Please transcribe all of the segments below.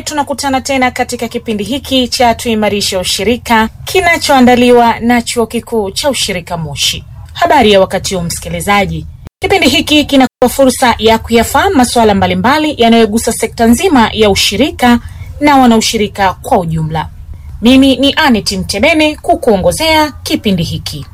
tunakutana tena katika kipindi hiki cha tuimarishe ushirika kinachoandaliwa na chuo kikuu cha ushirika Moshi. Habari ya wakati huu, msikilizaji, kipindi hiki kinakupa fursa ya kuyafahamu masuala mbalimbali yanayogusa sekta nzima ya ushirika na wanaushirika kwa ujumla. Mimi ni Anet Mtebene kukuongozea kipindi hiki.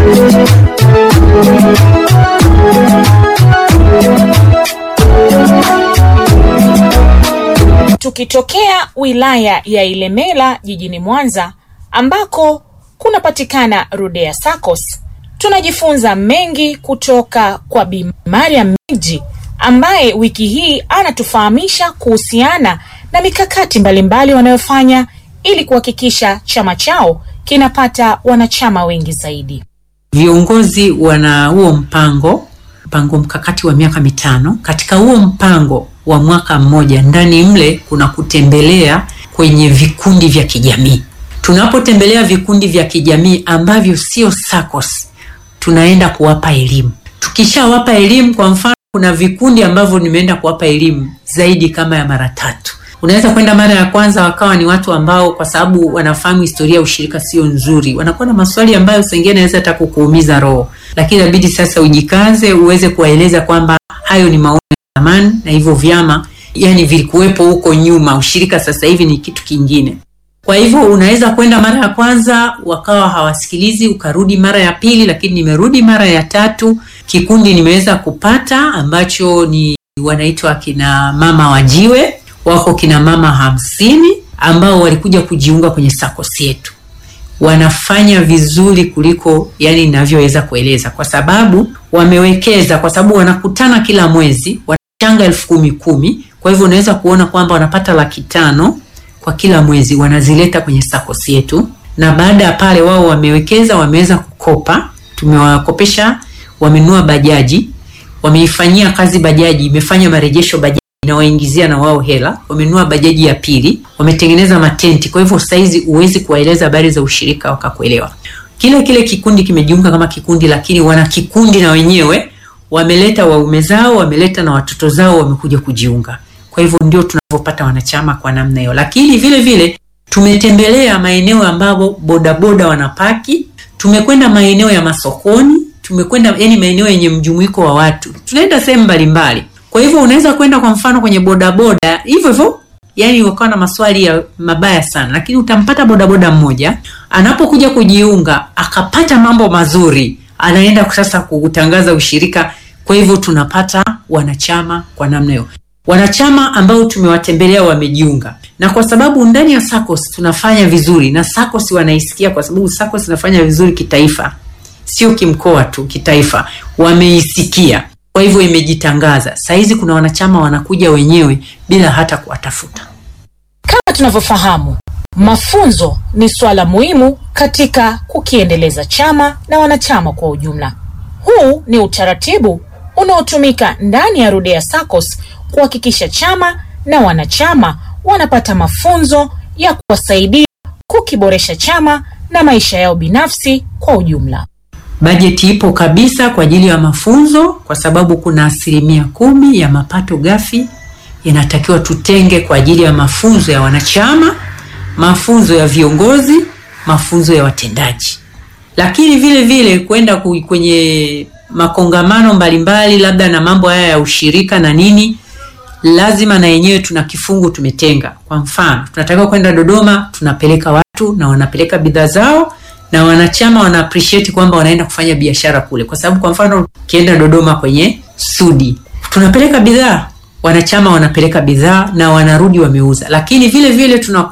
Tukitokea wilaya ya Ilemela jijini Mwanza ambako kunapatikana Rudea SACCOS, tunajifunza mengi kutoka kwa Bi Mariam Miji ambaye wiki hii anatufahamisha kuhusiana na mikakati mbalimbali wanayofanya ili kuhakikisha chama chao kinapata wanachama wengi zaidi. Viongozi wana huo mpango mpango mkakati wa miaka mitano. Katika huo mpango wa mwaka mmoja, ndani mle kuna kutembelea kwenye vikundi vya kijamii. Tunapotembelea vikundi vya kijamii ambavyo sio SACCOS, tunaenda kuwapa elimu. Tukishawapa elimu, kwa mfano, kuna vikundi ambavyo nimeenda kuwapa elimu zaidi kama ya mara tatu. Unaweza kwenda mara ya kwanza wakawa ni watu ambao kwa sababu wanafahamu historia ya ushirika sio nzuri, wanakuwa na maswali ambayo sengine naweza hata kukuumiza roho, lakini inabidi sasa ujikaze uweze kuwaeleza kwamba hayo ni maono ya zamani na hivyo vyama yani vilikuwepo huko nyuma, ushirika sasa hivi ni kitu kingine. Kwa hivyo unaweza kwenda mara ya kwanza wakawa hawasikilizi, ukarudi mara ya pili, lakini nimerudi mara ya tatu, kikundi nimeweza kupata ambacho ni wanaitwa kina mama wajiwe wako kina mama hamsini ambao walikuja kujiunga kwenye SACCOS yetu. Wanafanya vizuri kuliko yani ninavyoweza kueleza, kwa sababu wamewekeza, kwa sababu wanakutana kila mwezi, wanachanga elfu kumi kumi. Kwa hivyo unaweza kuona kwamba wanapata laki tano kwa kila mwezi, wanazileta kwenye SACCOS yetu, na baada ya pale wao wamewekeza, wameweza kukopa, tumewakopesha, wamenunua bajaji, wameifanyia kazi bajaji, imefanya marejesho bajaji inawaingizia na wao hela, wamenunua bajaji ya pili, wametengeneza matenti. Kwa hivyo saizi huwezi kuwaeleza habari za ushirika wakakuelewa. Kile kile kikundi kimejiunga kama kikundi, lakini wana kikundi na wenyewe wameleta waume zao, wameleta na watoto zao, wamekuja kujiunga. Kwa hivyo ndio tunavyopata wanachama kwa namna hiyo, lakini vile vile tumetembelea maeneo ambapo bodaboda wanapaki, tumekwenda maeneo ya masokoni, tumekwenda yani maeneo yenye mjumuiko wa watu, tunaenda sehemu mbalimbali kwa hivyo unaweza kwenda kwa mfano kwenye bodaboda hivyo hivyo, yani wakawa na maswali ya mabaya sana, lakini utampata bodaboda mmoja anapokuja kujiunga akapata mambo mazuri, anaenda sasa kutangaza ushirika. Kwa hivyo tunapata wanachama kwa namna hiyo, wanachama ambao tumewatembelea wamejiunga, na kwa sababu ndani ya SACCOS tunafanya vizuri na SACCOS wanaisikia, kwa sababu SACCOS inafanya vizuri kitaifa, sio kimkoa tu, kitaifa wameisikia kwa hivyo imejitangaza. Sahizi kuna wanachama wanakuja wenyewe bila hata kuwatafuta. Kama tunavyofahamu, mafunzo ni swala muhimu katika kukiendeleza chama na wanachama kwa ujumla. Huu ni utaratibu unaotumika ndani ya Rudea SACCOS kuhakikisha chama na wanachama wanapata mafunzo ya kuwasaidia kukiboresha chama na maisha yao binafsi kwa ujumla. Bajeti ipo kabisa kwa ajili ya mafunzo, kwa sababu kuna asilimia kumi ya mapato ghafi inatakiwa tutenge kwa ajili ya mafunzo ya wanachama, mafunzo ya viongozi, mafunzo ya watendaji, lakini vile vile kwenda kwenye makongamano mbalimbali, labda na mambo haya ya ushirika na nini, lazima na yenyewe tuna kifungu tumetenga. Kwa mfano, tunatakiwa kwenda Dodoma, tunapeleka watu na wanapeleka bidhaa zao na wanachama wana appreciate kwamba wanaenda kufanya biashara kule, kwa sababu kwa mfano ukienda Dodoma kwenye Sudi tunapeleka bidhaa, wanachama wanapeleka bidhaa na wanarudi wameuza, lakini vile vile tuna